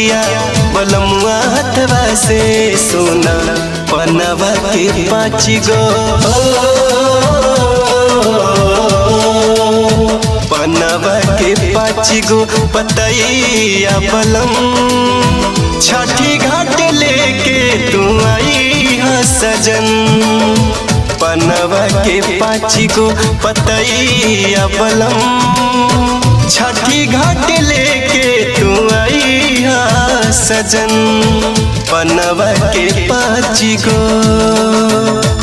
पतैया बलमुआ हथवा से सोना पनवा के पाँच गो पनवा के पाँच गो पतैया बलम छठी घाट लेके तू आई हा सजन पनवा के पाँच गो पतैया बलम छठी घाट लेके तू आई हा सजन पनवा के पाँच गो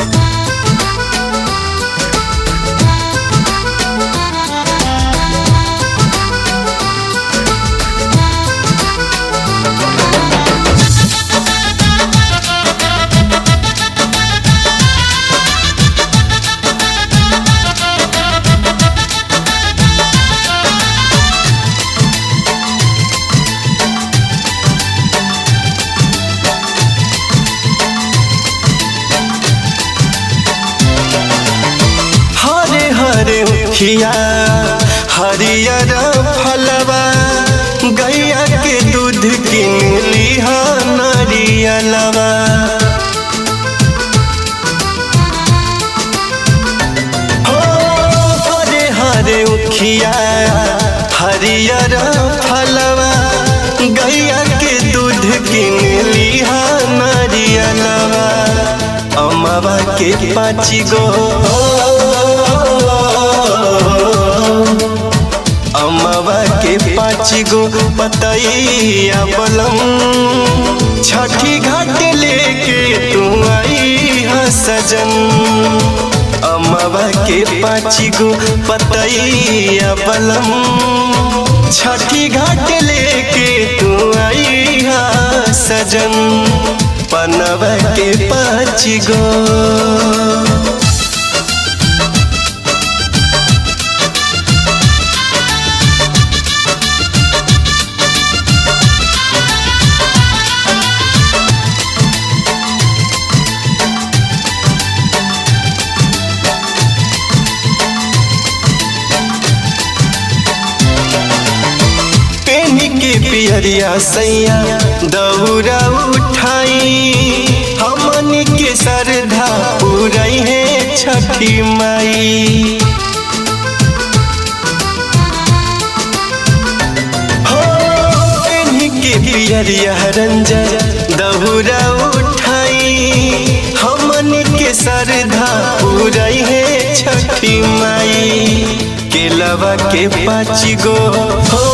हरे हरे उखिया हरियर फलवा गैया के दूध किन लिहा नरियलवा हो हरे हरे उखिया हरियर फलवा गैया के दूध किन लिहा नरियलवा अमवा के पाँच गो अमवा के पाँच गो पतैया बलम छठी घाट लेके तू आई हा सजन अमवा के पाँच गो पतैया बलम छठी घाट लेके तू आई हा सजन पनवा के पाँच गो पेनी के पियरिया सैया दौरा उठाई हमनी के श्रद्धा पूरई है छठी माई हो पेनी के पियरिया रंजन दौरा उठाई हमनी के श्रद्धा पूरई है छठी माई केलवा के पाँच गो हो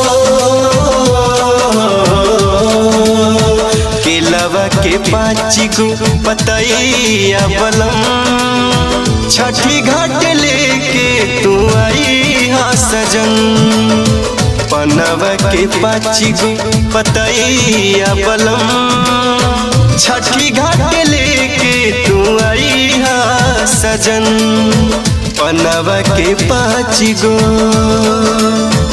केलवा के पाँच गो पतैया बलम छठी घाट लेके तू आई हा सजन पनवा के पाँच गो पतैया बलम छठी घाट लेके तू आई हा सजन पनवा के पाँच गो